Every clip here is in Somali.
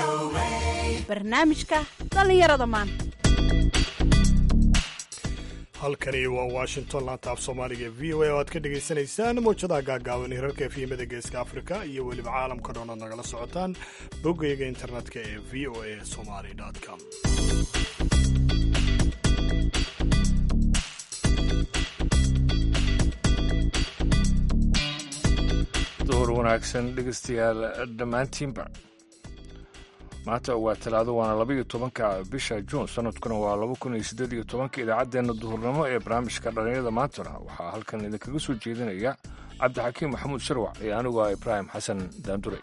barnaamijka dhallinyarada maanta halkani waa washington laanta af soomaaliga v o a oo aad ka dhagaysanaysaan mawjadaha gaagaaban hirarka efyimada geeska afrika iyo weliba caalamka dhan oad nagala socotaan boggayga internetka ee v o a somali com duhur wanaagsan dhegeystayaal dhammaantiinba maanta waa talaado waana labaiyo tobanka bisha juun sanadkuna waa laba kun iyo siddeed iyo tobanka idaacaddeenna duhurnimo ee barnaamijka dhallinyarada maantana waxaa halkan idinkaga soo jeedinaya cabdixakiim maxamuud sharwac iyo anigu ah ibraahim xasan daandure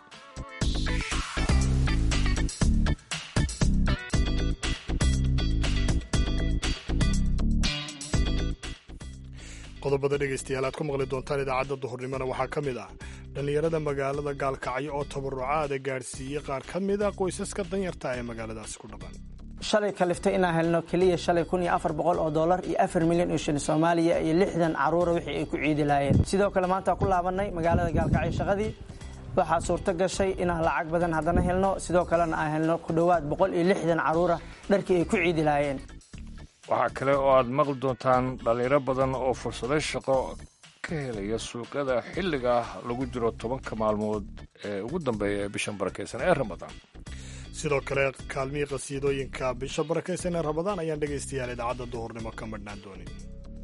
qodobada dhegaystayaal aad ku maqli doontaan idaacadda duhurnimona waxaa ka mid ah dhallinyarada magaalada gaalkacyo oo tabarucaada gaadhsiiyey qaar ka mid a qoysaska danyarta ee magaaladaasi ku dhaqan shalay kaliftay inaan helno keliya shalay kun iyo afar boqol oo dollar iyo afar milyan oo shilin soomaaliya iyo lixdan caruura wixii ay ku ciidi lahaayeen sidoo kale maanta ku laabanay magaalada gaalkacyo shaqadii waxaa suurto gashay inaan lacag badan haddana helno sidoo kalena aan helno ku dhowaad boqol iyo lixdan caruura dharkii ay ku ciidi lahaayeen waxaa kale oo aad maqli doontaan dhallinyaro badan oo fursado shaqo ka helaya suuqyada xilliga lagu jiro tobanka maalmood ee ugu dambeeya ee bishan barakaysan ee ramadaan sidoo kale kaalmihii qasiidooyinka bisha barakaysan ee ramadaan ayaan dhegaystayaal idaacadda duhurnimo ka madhnaan doonin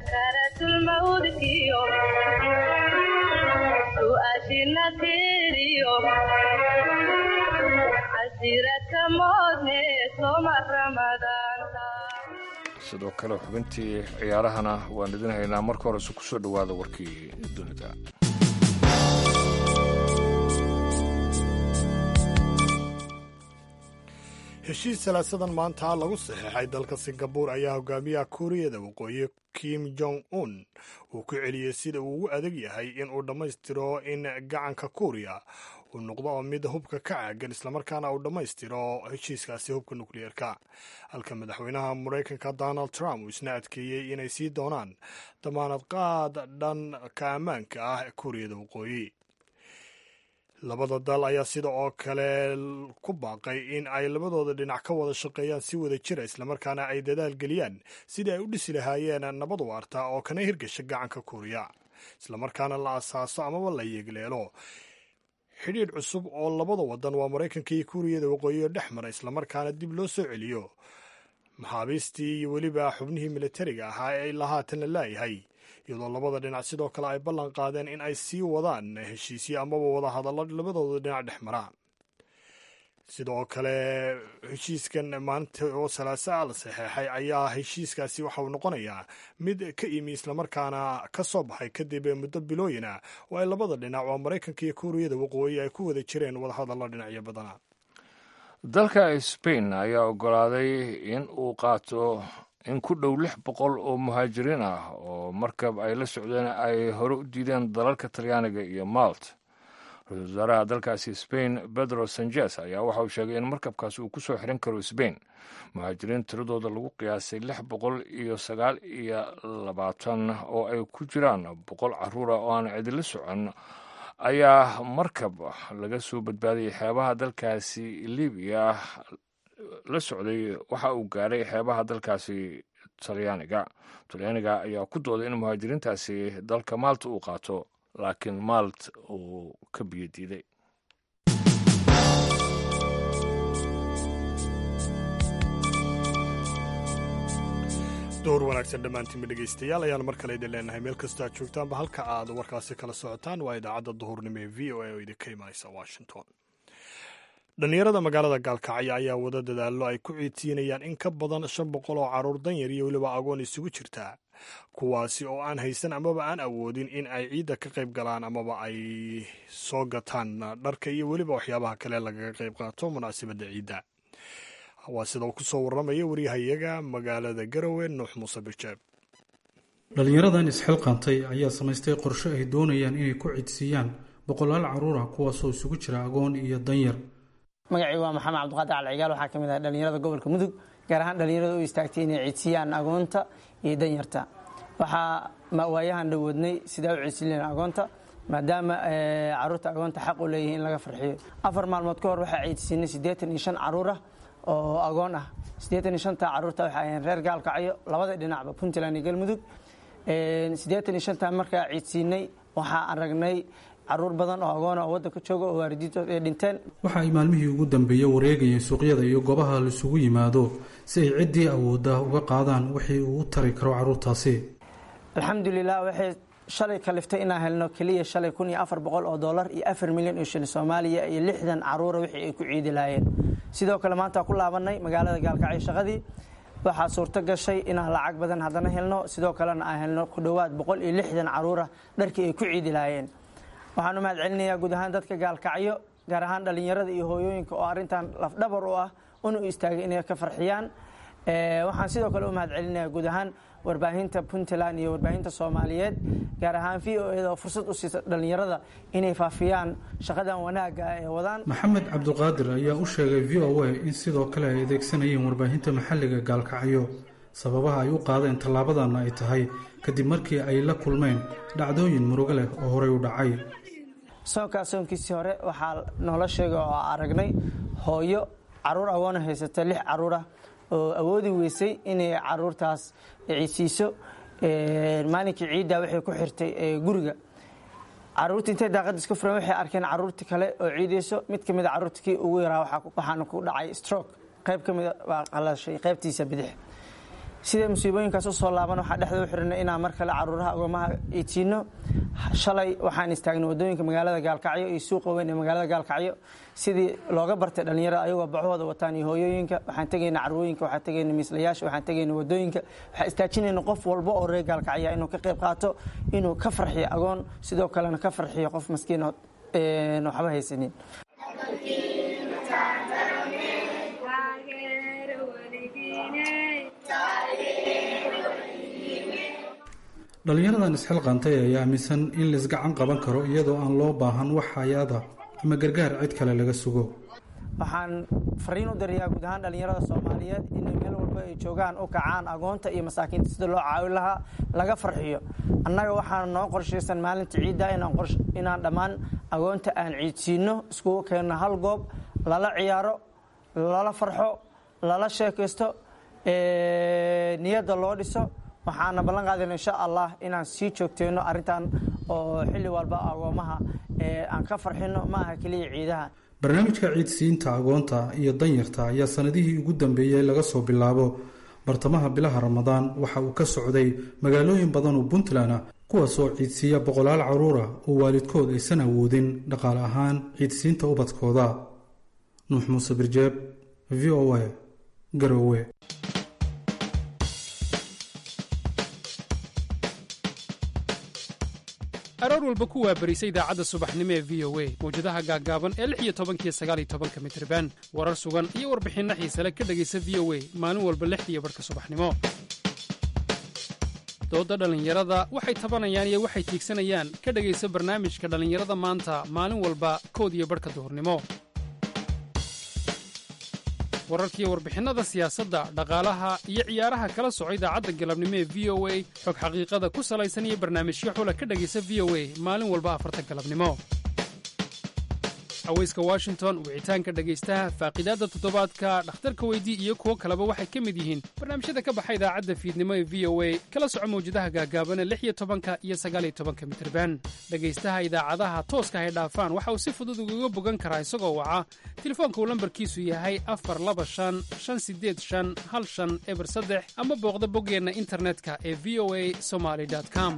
sidoo kale xubintii ciyaarahana waan idin haynaa marka horese ku soo dhowaada warkii dunida heshiis salaasadan maanta lagu saxeexay dalka singabuur ayaa hogaamiyaha kuuriyada waqooyi kim jong un uu ku celiyey sida uu ugu adag yahay in uu dhammaystiro in gacanka kuuriya uu noqdo mid hubka ka caagan islamarkaana uu dhammaystiro heshiiskaasi hubka nukliyeerka halka madaxweynaha maraykanka donald trump uu isna adkeeyey inay sii doonaan damaanad qaad dhanka ammaanka ah ee kuuriyada waqooyi labada dal ayaa sida oo kale ku baaqay in ay labadooda dhinac ka wada shaqeeyaan si wada jira islamarkaana ay dadaal geliyaan sidii ay u dhisi lahaayeen nabad waarta oo kana hirgasha gacanka kuuriya islamarkaana la asaaso amaba la yeegleelo xidhiidh cusub oo labada wadan waa maraykanka iyo kuuriyada waqooyiga dhex mara islamarkaana dib loo soo celiyo maxaabiistii iyo weliba xubnihii militariga ahaa ee ilaa haatan la laayahay iyadoo labada dhinac sidoo kale ay ballan qaadeen in ay sii wadaan heshiisyo amaba wada hadallo labadooda dhinac dhex mara sidoo kale heshiiskan maalinta oo salaasaa la saxeexay ayaa heshiiskaasi waxa uu noqonayaa mid ka imi islamarkaana ka soo baxay kadib muddo bilooyina oo ay labada dhinac oo maraykanka iyo kuuriyada waqooyi ay ku wada jireen wadahadallo dhinacyo badana dalka sbain ayaa oggolaaday in uu qaato in ku dhow lix boqol oo muhaajiriin ah oo markab ay la socdeen ay hore u diideen dalalka talyaaniga iyo malt ra-isul wasaaraha dalkaasi sbain pedro sanjes ayaa waxa uu sheegay in markabkaasi uu ku soo xiran karo sbain muhaajiriin tiradooda lagu qiyaasay lix boqol iyo sagaal iyo labaatan oo ay ku jiraan boqol caruura oo aan cidila socon ayaa markab laga soo badbaadiyay xeebaha dalkaasi libiya la socday waxa uu gaaray xeebaha dalkaasi talyaaniga talyaaniga ayaa ku dooday in muhaajiriintaasi dalka maalta uu qaato laakiin maalt uu ka biyo diiday door wanaagsan dhammaantiinba dhegaystayaal ayaan mar kale idin leenahay meel kastoo aad joogtaanba halka aad warkaasi kala socotaan waa idaacadda duhurnimo ee v o a oo idinka imanaysa washington dhallinyarada magaalada gaalkacyo ayaa wada dadaallo ay ku ciidsiinayaan in ka badan shan boqol oo carruur danyar iyo weliba agoon isugu jirtaa kuwaasi oo aan haysan amaba aan awoodin in ay ciidda ka qayb galaan amaba ay soo gataan dharka iyo weliba waxyaabaha kale lagaga qayb qaato munaasabadda ciidda waa sida uu ku soo warramaya waryahayaga magaalada garowe nuux muuse bijeeb dhallinyaradan isxilqaantay ayaa samaystay qorshe ay doonayaan inay ku cidsiiyaan boqolaal carruur ah kuwaasoo isugu jira agoon iyo danyar magacii waa maxamed cabdiqaadir calcigaal waxaa ka mid ah dhallinyarada gobolka mudug gaar ahaan dhallinyarada u istaagtay inay cidsiyaan agoonta iyo danyarta waxaa waayahan dhawoodnay sidaa u ciidsiileen agoonta maadaama caruurta agoonta xaq u leeyihiin in laga farxiyo afar maalmood ka hor waxaa ciidsiinay siddeetan iyo shan caruur ah oo agoon ah siddeetan iyo shanta caruurta waxay ahayeen reer gaalkacyo labada dhinacba puntland iyo galmudug siddeetan iyo shanta markaa ciidsiinay waxaa aragnay caruur badan oo agoona oo waddanka jooga oo waalidiintood ay dhinteen waxa ay maalmihii ugu dambeeyey wareegayeen suuqyada iyo goobaha laisugu yimaado si ay ciddii awoodda uga qaadaan wixii uu u tari karo carruurtaasi alxamdulilah waxay shalay kaliftay inaan helno keliya shalay kun iyo afar boqol oo dollar iyo afar milyan oo shilin soomaaliya iyo lixdan caruura wixii ay ku ciidi lahaayeen sidoo kale maanta ku laabanay magaalada gaalkacyo shaqadii waxaa suurto gashay inaan lacag badan haddana helno sidoo kalena aan helno ku dhowaad boqol iyo lixdan caruura dharkii ay ku ciidi lahaayeen waxaan u mahad celinayaa guud ahaan dadka gaalkacyo gaar ahaan dhallinyarada iyo hooyooyinka oo arrintan lafdhabar u ah una istaagay inay ka farxiyaan waxaan sidoo kale u mahad celinayaa guud ahaan warbaahinta puntland iyo warbaahinta soomaaliyeed gaar ahaan v o eda oo fursad u siisa dhallinyarada inay faafiyaan shaqadan wanaagga ee wadaan maxamed cabdiqaadir ayaa u sheegay v o a in sidoo kale ay adeegsanayeen warbaahinta maxalliga gaalkacyo sababaha ay u qaadeen tallaabadana ay tahay kadib markii ay la kulmeen dhacdooyin murugo leh oo horey u dhacay soonkaa soonkiisii hore waxaa noola sheegay oo aragnay hooyo caruur agoona haysata lix caruurah oo awoodi weysay inay caruurtaas ciidsiiso maalinkii ciiddaa waxay ku xirtay guriga caruurtii intay daaqada iska furan waxay arkeen caruurti kale oo ciideyso mid ka mida caruurta kii ugu yaraa waxaana ku dhacay stroke qayb ka mida waa qalashay qaybtiisa bidix sida musiibooyinkaas u soo laaban waxaa dhexda u xirnay inaan mar kale caruuraha agoomaha iidsiino shalay waxaan istaagnay wadooyinka magaalada gaalkacyo iyo suuqa weyn ee magaalada gaalkacyo sidii looga bartay dhallinyarada ayagoo baxooda wataan iyo hooyooyinka waxaan tegayna carwooyinka waxaan tegayna miislayaasha waxaan tegayna wadooyinka waxaan istaajinayna qof walba oo reer gaalkacya inuu ka qayb qaato inuu ka farxiyo agoon sidoo kalena ka farxiyo qof maskiin waxba haysanin dhallinyaradan isxilqaantay ayaa aaminsan in laisgacan qaban karo iyadoo aan loo baahan wax hay-ada ama gargaar cid kale laga sugo waxaan fariin u dirayaa guud ahaan dhallinyarada soomaaliyeed inay meel walba ay joogaan u kacaan agoonta iyo masaakiinta sida loo caawin lahaa laga farxiyo annaga waxaan noo qorshaysan maalinta ciidda inaan dhammaan agoonta aan ciidsiino iskugu keenno hal goob lala ciyaaro lala farxo lala sheekaysto niyadda loo dhiso waxaana ballan qaadayna insha allah inaan sii joogteyno arrintan oo xilli walba agoomaha aan ka farxino ma aha keliya ciidaha barnaamijka ciidsiinta agoonta iyo danyarta ayaa sanadihii ugu dambeeyey laga soo bilaabo bartamaha bilaha ramadaan waxa uu ka socday magaalooyin badan oo puntland ah kuwaasoo ciidsiiya boqolaal caruura oo waalidkood aysan awoodin dhaqaale ahaan ciidsiinta ubadkooda nuux muuse birjeeb v o a garowe aroor walba ku waabarisa idaacadda subaxnimo ee v o a mawjadaha gaaggaaban ee lix iyo tobankiyo sagaal iyo tobanka mitriban warar sugan iyo warbixinno xiisale ka dhegaysa v o a maalin walba lixdiiyo barhka subaxnimo doodda dhallinyarada waxay tabanayaan iyo waxay tiigsanayaan ka dhegaysa barnaamijka dhallinyarada maanta maalin walba kood iyo barhka duhurnimo wararkiiyo warbixinnada siyaasadda dhaqaalaha iyo ciyaaraha kala soco idaacadda galabnimo ee v o a xog xaqiiqada ku salaysan iyo barnaamijyo xula ka dhegaysa v o a maalin walba afarta galabnimo haweyska washington wicitaanka dhegaystaha faaqidaadda toddobaadka dhakhtarka weydii iyo kuwo kaleba waxay ka mid yihiin barnaamijyada ka baxa idaacadda fiidnimo ee v o a kala soco mawjadaha gaagaaban ee lix iyo tobanka iyo sagaaliyo tobanka mitirban dhegaystaha idaacadaha tooska hay dhaafaan waxa uu si fudud ugaga bogan karaa isagoo waca telefoonka uu lambarkiisu yahay afar laba shan shan sideed shan hal shan eber saddex ama booqda boggeenna internetka ee v o a somaly com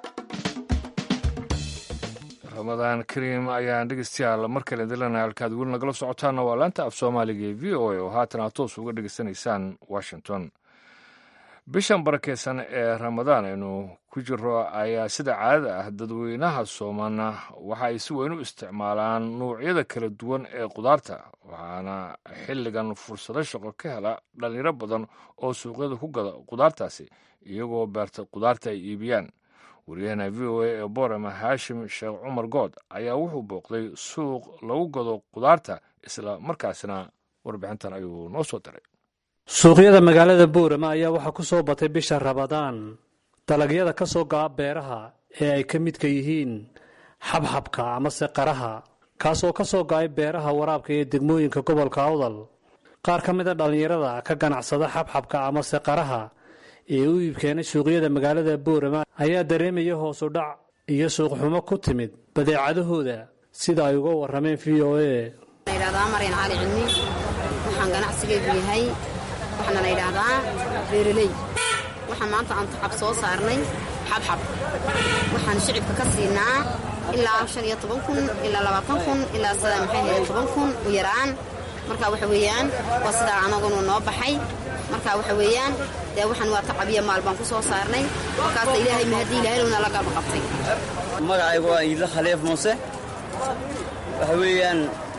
ramadaan kariim ayaan dhegeystayaal mar kale dilana halkaad weli nagala socotaana waa laanta af soomaaliga ee v o a oo haatan aad toos uga dhegeysanaysaan washington bishan barakeysan ee ramadaan aynu ku jiro ayaa sida caadada ah dadweynaha soomana waxa ay si weyn u isticmaalaan nuucyada kala duwan ee qudaarta waxaana xilligan fursado shaqo ka hela dhalinyaro badan oo suuqyada ku gada qudaartaasi iyagoo beerta qudaarta ay iibiyaan wariyahana v o a ee borama haashim sheekh cumar good ayaa wuxuu booqday suuq lagu gado qudaarta isla markaasna warbixintan ayuu noo soo diray suuqyada magaalada boorama ayaa waxaa ku soo batay bisha rabadaan dalagyada ka soo go'a beeraha ee ay ka midka yihiin xabxabka amase qaraha kaasoo ka soo go-ay beeraha waraabka ee degmooyinka gobolka awdal qaar ka mida dhallinyarada ka ganacsada xabxabka amase qaraha ee u iibkeenay suuqyada magaalada boorama ayaa dareemaya hoosu dhac iyo suuqxumo ku timid badeecadahooda sida ay uga warrameen v o a ydhahdaa maryan cali cilmi waxaan ganacsigaygu yahay waxaana la ydhaahdaa beeraley waxaan maanta aan tacab soo saarnay xabxab waxaan shicibka ka siinaa ilaa shan iyo toban kun ilaa labaatan kun ilaa sida maxay hayeen toban kun u yaraan marka waxa weeyaan waa sidaa anagunu noo baxay marka waxa weeyaan dee waxaan waa tacabiya maal baan ku soo saarnay markaasta ilaahay mahadii ilahaynuna la gaba qabtay magacaygu waa iidla khaliif muuse waxa weeyaan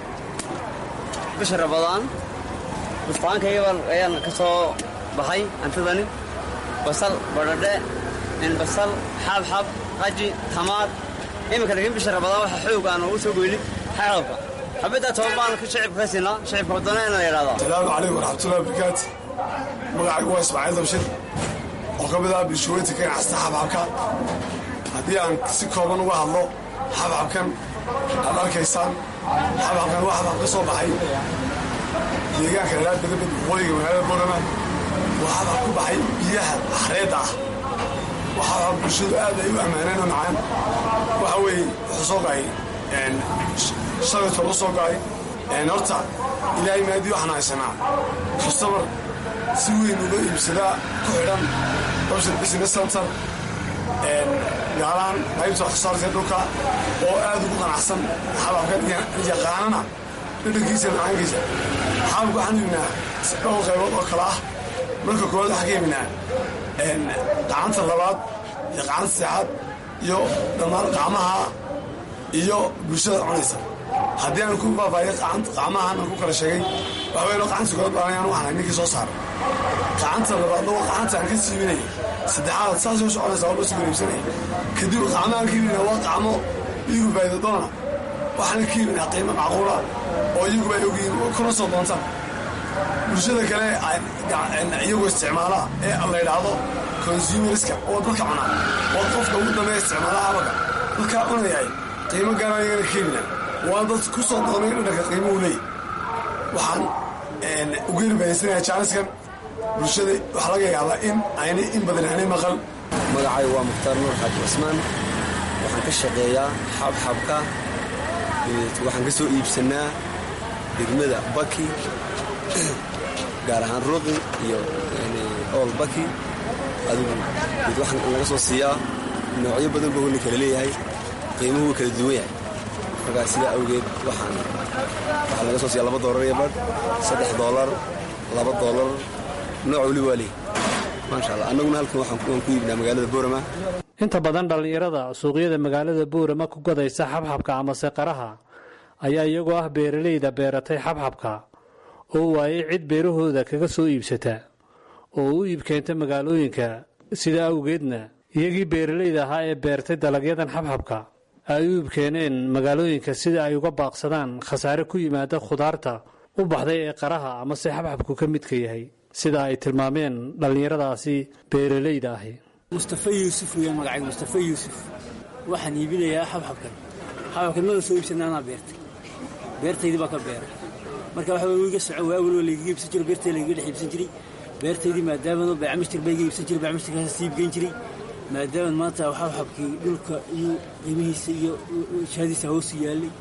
bisha rabadaan bustaaankayga ayaan ka soo baxay hantidani basal badhadhe basal xaabxab qaji tamaad iminka laakiin bisha rabadaan waxa xoog aan ugu soo goynin xaabka xabaddaa toban baan shicibka ka siinaa shicibka wadana la yidhahdaa salaamu calaykum waraxmatullahi wabarakaatu magacaygu waa ismaaciil dabshir oo ka mid ah bulshooyinta ka ganacsata xabxabka haddii aan si kooban uga hadlo xabxabkan aad arkaysaan xabxabkan waa xabxab ka soo baxay deegaanka dheeraad badabad waqooyiga magaalada boorama waa xabxab ku baxay biyaha xareedda ah waa xabxab bulshadu aad ay u ammaaneen oo macaan waxa weeye wuxuu soo ga'ay shalaytoo u soo ga'ay horta ilaahay maadii waxaan haysanaa customer si weyn uga iibsadaa ku xidhan option business center gaalahan qaybta waxsoosaarka dhulka oo aad ugu qanacsan xababkan yaqaanana dhadhankiisa macaankiisa xababka waxaan iibnaa dhowr qaybood oo kale ah marka koowaad waxaan ka iibnaa qacanta labaad iyo qacanta saexaad iyo dhammaan qacmaha iyo bulshada cunaysa haddii aan ku faafaayo qacmahan aan ku kala sheegay waxweynoo qacanta koowaad baanayaan waxaan hay ninkii soo saaray qacanta labaadna waa qacanta aan ka siiminaya saddexaad saasay u soconaysa waa loo sii wareegsanaya kadib qacmahaan ka iibinaa waa qacmo iyagu faa'iido doona waxaana ka iibinaa qiimo macquula oo iyaguba ay ogyihiin kuna soo doontaan bulshada kale iyagu isticmaala ee la yidhaahdo consumerska oo dadka cunaa oo qofka ugu dambeeya isticmaala xabaka dadkaa cunayahay qiimo gaara iyagana ka iibinaa waa dad ku soo doonay dhadhanka qiimuhu leeyahy waxaan ugu hirbahaysanayaa jaaniskan bulshada waxaa laga yaabaa in aynay in badan aanay maqal magacaygu waa mukhtaar nuur xaaji cusmaan waxaan ka shaqeeyaa xabxabka waxaan ka soo iibsannaa degmada baki gaar ahaan ruqi iyo ool baki adigu mid waxaan laga soo siiyaa noocyo badan buu weli kala leeyahay qiimuhu wuu kala duwan yahay markaa sidaa awgeed waxaan waxaa laga soo siiyaa laba doolar iyo badh saddex doolar laba doolar nooc weli waa leey maasha allah annaguna halkan waxaan ku iibnaa magaalada boorama inta badan dhallinyarada suuqyada magaalada boorama ku gadaysa xabxabka amase qaraha ayaa iyagoo ah beeralayda beeratay xabxabka oo waayay cid beerahooda kaga soo iibsata oo u iibkeenta magaalooyinka sidaa awgeedna iyagii beeralayda ahaa ee beertay dalagyadan xabxabka ay u iibkeeneen magaalooyinka sida ay uga baaqsadaan khasaare ku yimaada khudaarta u baxday ee qaraha amase xabxabku ka midka yahay sida ay tilmaameen dhallinyaradaasi beeralayda ahi mustafa yuusuf weeyaan magacayga mustafa yuusuf waxaan iibinayaa xabxabkan xabxabkan mada soo iibsana anaa beertay beertaydii baa ka beeray marka waxa weye iga soco waa weliba laygaga iibsan jiro beertayda laygaga dhex iibsan jiray beertaydii maadaama baycamishtir baa iga iibsan jiray baycamishtirkaas sii iibgeyn jiray maadaama maanta xabxabkii dhulka iyo qiimihiisa iyo shaadiisa hoosu yaallay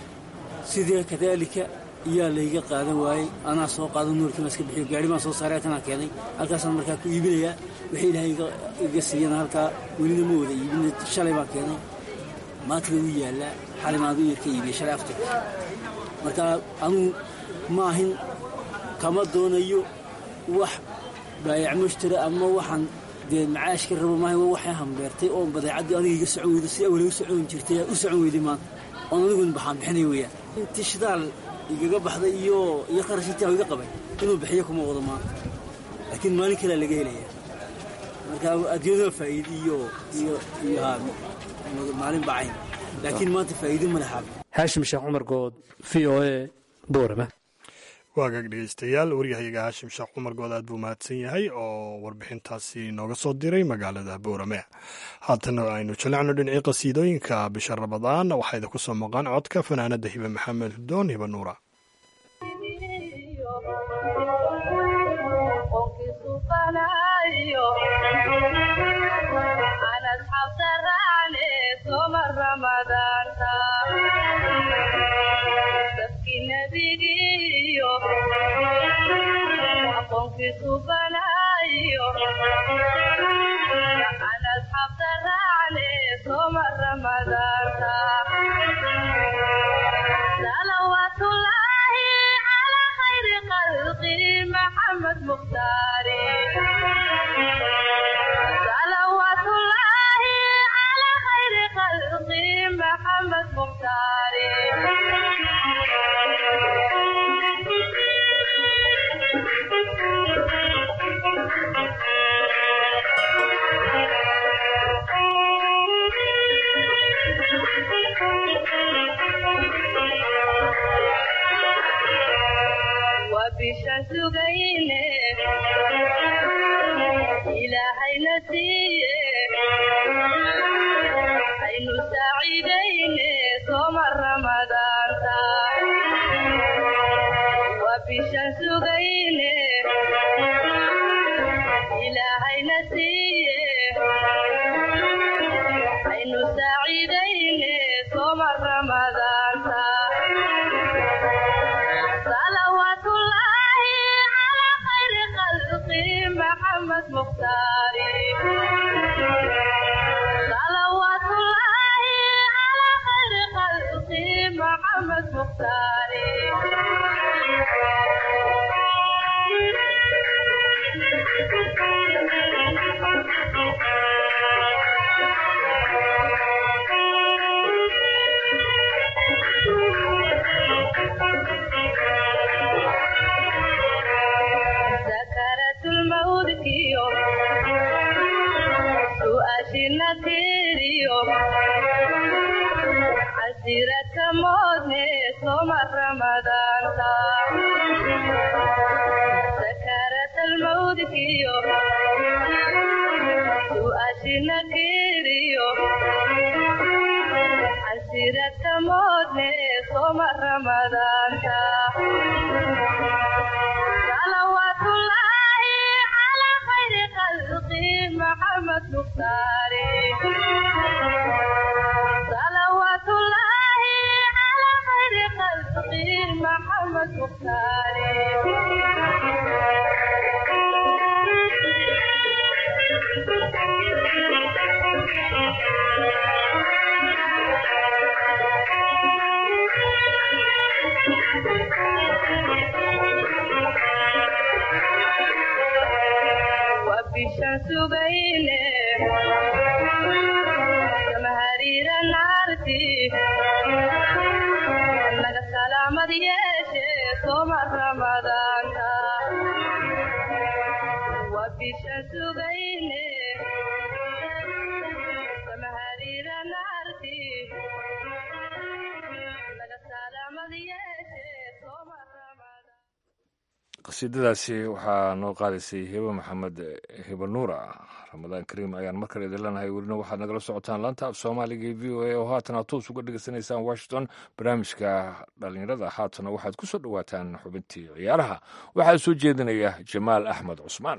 sidee kadaalika iyaa layga qaadan waayey anaa soo qaado nuurkiima iska bixiyo gaari baan soo saaray halkanaa keenay halkaasaan markaa ku iibinayaa wixii ilaahay iga siiyana halkaa welina ma wada iibina shalay baan keenay maanta bay u yaallaa xalin aad u yar ka iibiyey shalay aftarka marka anugu ma ahin kama doonayo wax baayac mushtara ama waxaan dee macaash ka rabo maaha waxay hambeertay oo badeecaddii aniga iga socon weyda si awal u socon jirtay u socon weyday maanta oon anigun baxaan bixinay weeyaan intii shidaal igaga baxday iyo iyo qarash intii iga qabay inuu bixiyo kuma wado maanta laakiin maalin kalea laga helaya marka adduunyada faa'iide iyo iyo iyo haa maalin bacayn laakiin maanta faa'iide ma lahaa haashim sheekh cumar good v o a boorama waagaag dhegeystayaal waryahayaga haashim sheekh cumar good aad buu mahadsan yahay oo warbixintaasi nooga soo diray magaalada boorame haatana aynu jalacno dhinacii qasiidooyinka bisha ramadaan waxaa idinku soo maqan codka fanaanada hibe maxamed hudoon hibe nuura qasiidadaasi waxaa noo qaadaysay hebe maxamed hebe nuura ramadaan kariim ayaan mar kale idin leenahay welina waxaad nagala socotaan laanta af soomaaliga e v o a oo haatan aad toos uga dhegeysanaysaan washington barnaamijka dhallinyarada haatana waxaad ku soo dhowaataan xubintii ciyaaraha waxaa soo jeedinaya jamaal axmed cusmaan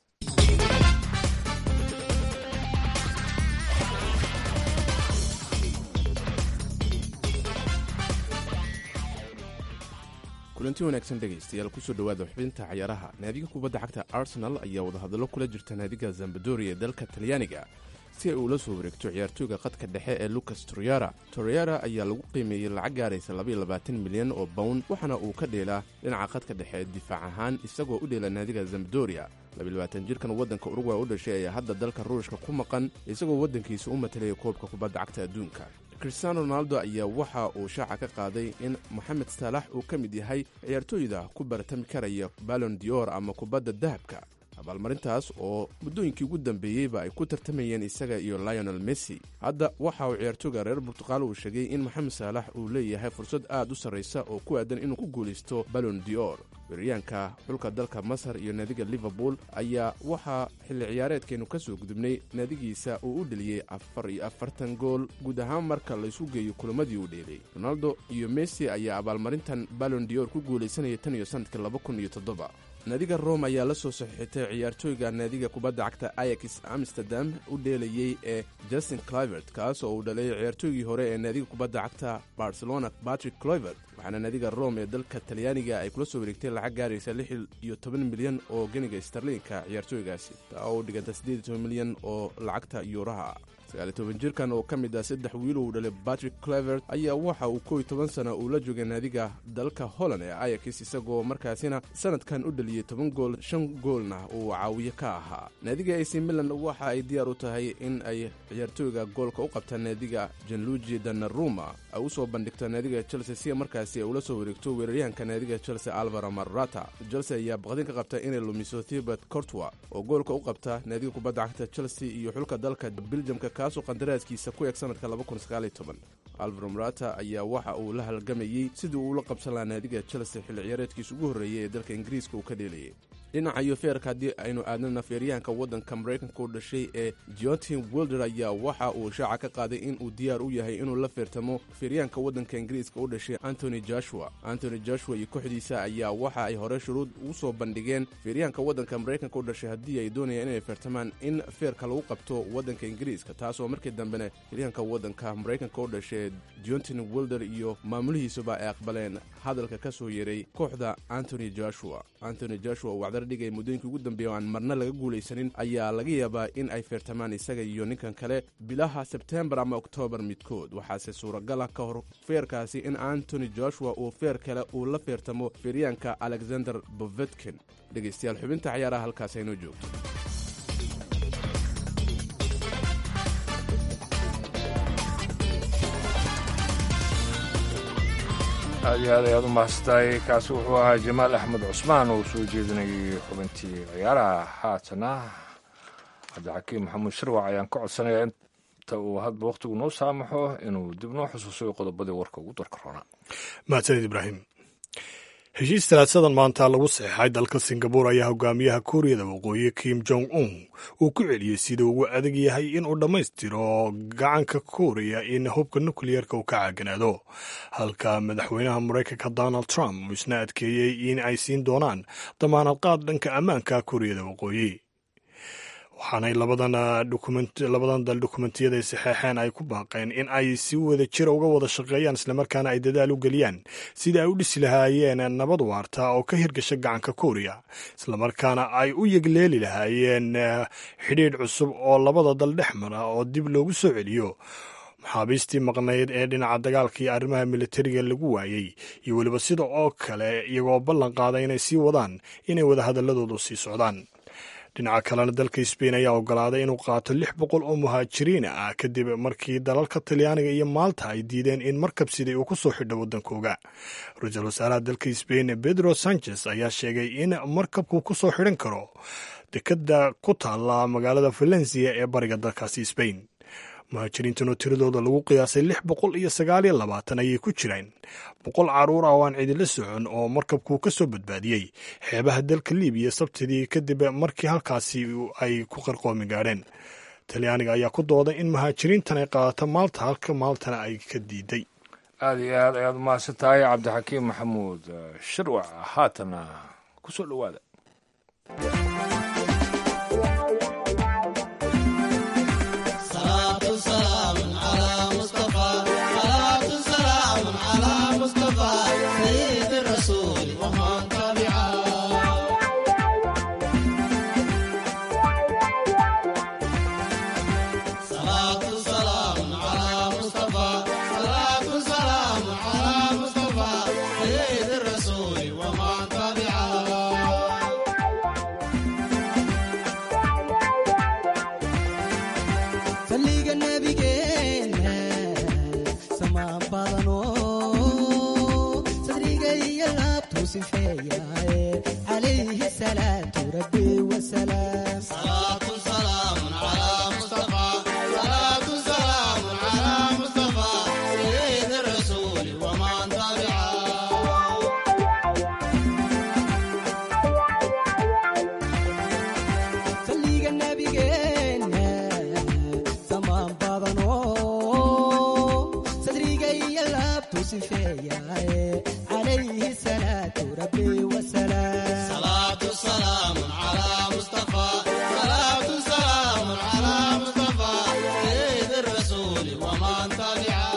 kulanti wanaagsan dhegaystayaal kusoo dhowaada xubinta cayaaraha naadiga kubadda cagta arsenal ayaa wadahadallo kula jirta naadiga zambadoria ee dalka talyaaniga si ay uula soo wareegto ciyaartooyga qadka dhexe ee lucas toriyara toriyara ayaa lagu qiimeeyey lacag gaaraysa milyan oo bawn waxaana uu ka dheelaa dhinaca qadka dhexe ee difaac ahaan isagoo u dheela naadiga zambadoria jirkan waddanka urugway u dhashay ayaa hadda dalka ruushka ku maqan isagoo waddankiisa u matalaya koobka kubadda cagta adduunka cristiano ronaldo ayaa waxa uu shaaca ka qaaday in moxamed saalax uu ka mid yahay ciyaartooyda ku baratami karaya balon dior ama kubadda dahabka abaalmarintaas oo muddooyinkii ugu dambeeyeyba ay ku tartamayeen isaga iyo lionel messi hadda waxa uu ciyaartooyga reer burtuqaal uu sheegay in moxamed saalax uu leeyahay fursad aad u sarraysa oo ku aadan inuu ku guulaysto balon dior weeraryahanka xulka dalka masar iyo naadiga liverpool ayaa waxaa xilli ciyaareedkeennu ka soo gudubnay naadigiisa uu u dheliyey afar iyo afartan gool guud ahaan marka laysu geeyo kulamadii uu dheelay ronaldo iyo messi ayaa abaalmarintan balon dior ku guulaysanaya tan iyo sannadkii laba kun iyo toddoba naadiga rome ayaa la soo saxiixitay ciyaartooyga naadiga kubadda cagta ayax amsterdam u dheelayey ee justin clivert kaas oo uu dhalay ciyaartooygii hore ee naadiga kubadda cagta barcelona patrick cloivert waxaana naadiga rome ee dalka talyaaniga ay kula soo wareegtay lacag gaaraysa lix iyo toban milyan oo geniga starliinka ciyaartooygaasi taa oo u dhiganta siddeed iyo toban milyan oo lacagta yuuraha sagaaliy toban jirkan oo ka mid ah saddex wiil uu dhalay patrick clevert ayaa waxa uu kow iyo toban sana uu la joogay naadiga dalka holland ee ayax isagoo markaasina sanadkan u dhaliyey toban gool shan goolna uu caawiye ka ahaa naadiga ac milan waxa ay diyaar u tahay in ay ciyaartooyga goolka u qabta naadiga janluji danaruma ay u soo bandhigto naadiga chelsea si markaasi ay ula soo wareegto weeraryahanka naadiga chelsea alvaro marata chelsea ayaa baqdin ka qabta inay lumiso thibert cortwa oo goolka u qabta naadiga kubadda cagta chelsea iyo xulka dalka biljamka kaasoo qandaraaskiisa ku eg sanadka alvaro marata ayaa waxa uu la halgamayey sidii uu ula qabsan lahaa naadiga chelsea xilli ciyaareedkiisa ugu horreeyay ee dalka ingiriiska uu ka dheelayay dhinaca iyo feerka haddii aynu aadnana feeryahanka waddanka maraykanka u dhashay ee jontin wilder ayaa waxa uu shaaca ka qaaday in uu diyaar u yahay inuu la feertamo feeryahanka waddanka ingiriiska u dhashay antony joshua antony joshua iyo kooxdiisa ayaa waxa ay hore shuruud ugu soo bandhigeen feeryahanka waddanka maraykanka u dhashay haddii ay doonayaan inay feertamaan in feerka lagu qabto waddanka ingiriiska taasoo markii dambena feeryahanka waddanka maraykanka u dhashay jontin wilder iyo maamulihiisuba ay aqbaleen hadalka ka soo yeeray kooxda antony joshua antony joshua wacdar dhigay muddooyinkii ugu dambeeya oo aan marna laga guulaysanin ayaa laga yaabaa in ay feertamaan isaga iyo ninkan kale bilaha sebtembar ama oktoobar midkood waxaase suuragala ka hor feerkaasi in antony joshua uu feer kale uu la feertamo feeryaanka alexander bovetkin dhegaystayaal xubinta cayaaraha halkaas aynoo joogto aad iyo aad ayaad u mahadsantahay kaasi wuxuu ahaa jamaal axmed cusmaan oo soo jeedinayay xubintii ciyaaraha haatana cabdixakiim maxamuud sharwac ayaan ka codsanayaa inta uu hadba wakhtigu noo saamaxo inuu dib noo xusuusayo qodobadii warka ugu darka roonaa mahadsanid ibraahim heshiis talaadsadan maanta lagu saxeexay dalka singabuur ayaa hogaamiyaha kuuriyada waqooyi kim jong un uu ku celiyey sida ugu adag yahay inuu dhammaystiro gacanka kuuriya in hubka nukliyeerka uu ka caaganaado halka madaxweynaha maraykanka donald trump uu isna adkeeyey in ay siin doonaan damaanad qaad dhanka ammaanka kuuriyada waqooyi waxaanay labadan dal dokumentiyada ay saxeexeen ay ku baaqeen in ay si wada jira uga wada shaqeeyaan islamarkaana ay dadaal u geliyaan sidii ay u dhisi lahaayeen nabad waarta oo ka hirgasha gacanka kuuriya islamarkaana ay u yegleeli lahaayeen xidhiidh cusub oo labada dal dhex mara oo dib loogu soo celiyo maxaabiistii maqnayd ee dhinaca dagaalka iyo arrimaha militariga lagu waayey iyo weliba sida oo kale iyagoo ballan qaaday inay sii wadaan inay wadahadaladoodu sii socdaan dhinaca kalena dalka sbain ayaa ogolaaday inuu qaato lix boqol oo muhaajiriin ah kadib markii dalalka talyaaniga iyo maalta ay diideen in markab sidii uu ku soo xidho waddankooga ra-iisul wasaaraha dalka sbain pedro sanchez ayaa sheegay in markabku ku soo xidhan karo dekadda ku taalla magaalada valencia ee bariga dalkaasi sbain muhaajiriintan oo tiradooda lagu qiyaasay lix boqol iyo sagaal iyo labaatan ayay ku jiraan boqol caruur ah oo aan cidila socon oo markabku ka soo badbaadiyey xeebaha dalka libiya sabtidii kadib markii halkaasi ay ku qarqoomi gaadheen talyaaniga ayaa ku dooday in muhaajiriintan ay qaadato maalta halka maaltana ay ka diiday aad iyo aad ayaad u mahadsan tahay cabdixakiim maxamuud shirwac haatana ku soo dhowaada sifeeyaaye calayhi salaatu rabbi wasalaam صلاة سلام على مصطفى صلاة سلام على مصطفى سيد الرسول ومن تبعه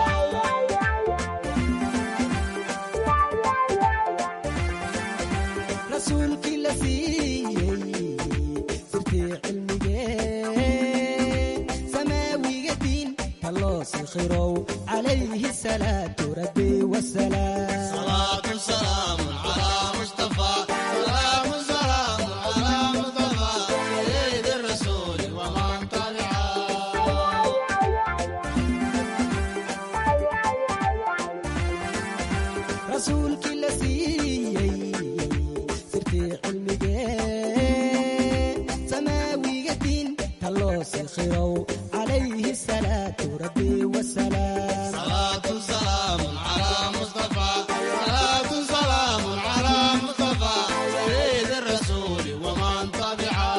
rasuulkii la siiyey sirtii cilmigee samaawiga diinta loo sikhirow calayhi salaatu rabbi wasalaam صلاة سلام على مصطفى سلام سلام على مصطفى سيد الرسول ومن تبعه rasuulkii la siiyey sirtii cilmigee samaawiga diinta loo sikhirow calayhi salaatu rabbi wasalaam صلاة سلام على مصطفى صلاة سلام على مصطفى سيد الرسول ومن تبعه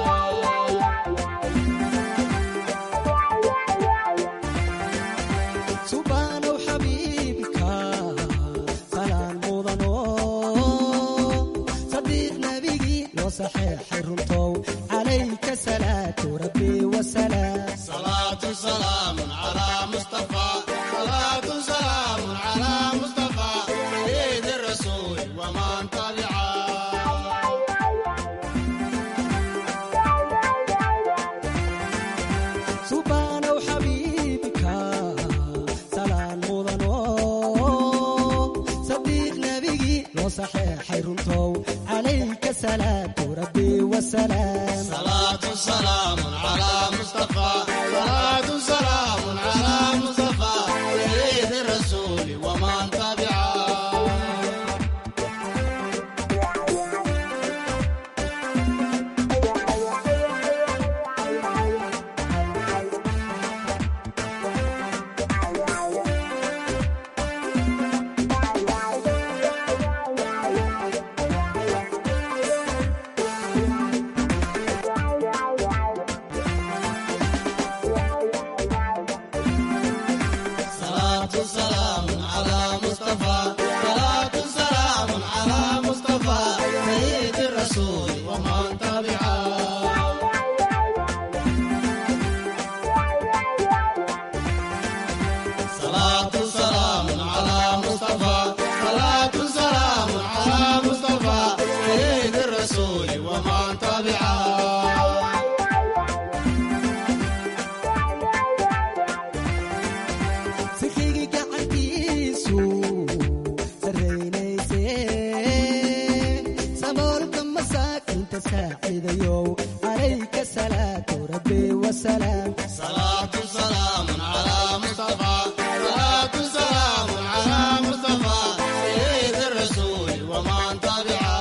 subhaanow xabiibka salaan mudano sadiiq nabigii loo saxeexay runtow calayka salaatu rabbi wasalaam صلاة سلام على مصطفى صلاة سلام على مصطفى سيد الرسول ومن تبعه subhaanow xabiibka salaan mudano sadiiq nabigii loo saxeexay runtow calayka salaatu rabbi wasalaam صلاة سلام على مصطفى صلاة سلام على مصطفى سيد الرسول ومن تبعه صلاة سلام على مصطفى صلاة سلام على مصطفى سيد الرسول ومن تبعه صلاة سلام على مصطفى صلاة سلام على مصطفى سيد الرسول ومن تبعه sikigi gacantiisu sarraynayse saboolka masaakinta saaciidayow calayka salaatu rabbi wasalaam صلاة سلام على مصطفى صلاة سلام على مصطفى سيد الرسول ومن تبعه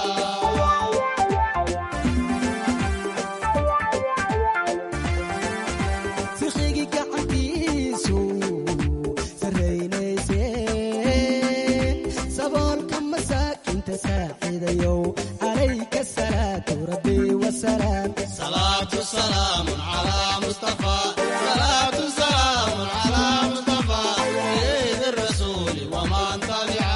sikigi gacantiisu sarraynayse saboolka masaakinta saaciidayow calayka salaatu rabbi wasalaam صلاة سلام على مصطفى صلاة سلام على مصطفى سيد الرسول ومن تبعه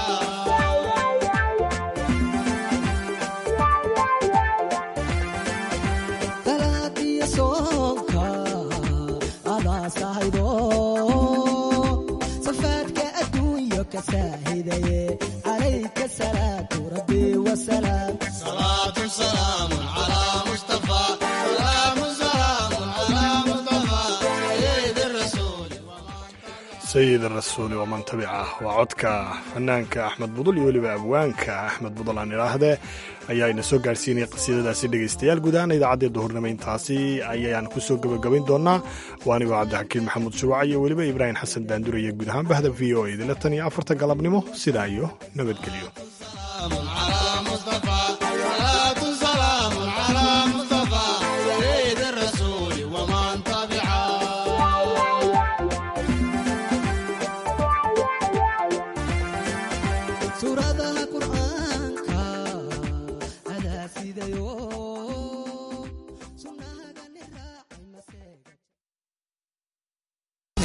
dalaadiyo soonka adaa sahaydo safaadka adduunyo ka saahidaye calayka salaatu rabbi wasalaam صلاة سلام على مصطفى سلام سلام على مصطفى سيد الرسول sayid rasuuli waman tabica waa codka fanaanka axmed budul iyo weliba abwaanka axmed budul aan idhaahdee ayaa ina soo gaarhsiinaya qasiidadaasi dhegaystayaal guud ahaan idaacaddii duhurnimo intaasi ayaan ku soo gebagabayn doonaa waa anigoo cabdixakiin maxamuud shuwac iyo weliba ibraahim xasan daandure iyo guud ahaan bahda v o idinla tan iyo afarta galabnimo sidaa iyo nabadgelyo على مصطفى